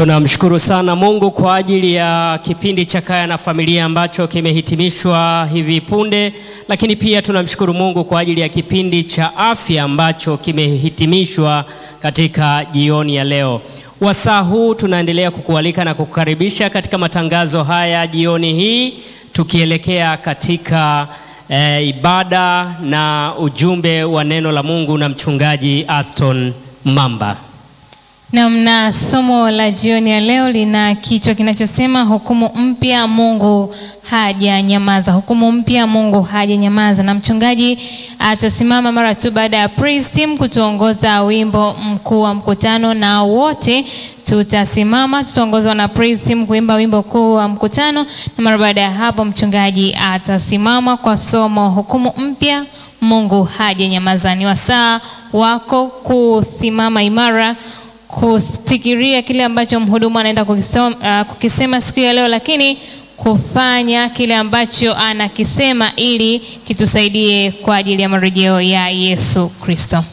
Tunamshukuru sana Mungu kwa ajili ya kipindi cha Kaya na Familia ambacho kimehitimishwa hivi punde, lakini pia tunamshukuru Mungu kwa ajili ya kipindi cha afya ambacho kimehitimishwa katika jioni ya leo. Wasaa huu tunaendelea kukualika na kukukaribisha katika matangazo haya jioni hii tukielekea katika eh, ibada na ujumbe wa neno la Mungu na mchungaji Aston Mamba. Namna somo la jioni ya leo lina kichwa kinachosema hukumu mpya, Mungu hajanyamaza. Hukumu mpya, Mungu hajanyamaza, na mchungaji atasimama mara tu baada ya praise team kutuongoza wimbo mkuu wa mkutano, na wote tutasimama, tutaongozwa na praise team kuimba wimbo kuu wa mkutano, na mara baada ya hapo mchungaji atasimama kwa somo hukumu mpya, Mungu hajanyamaza. Ni wasaa wako kusimama imara kufikiria kile ambacho mhudumu anaenda kukisema, uh, kukisema siku ya leo, lakini kufanya kile ambacho anakisema ili kitusaidie kwa ajili ya marejeo ya Yesu Kristo.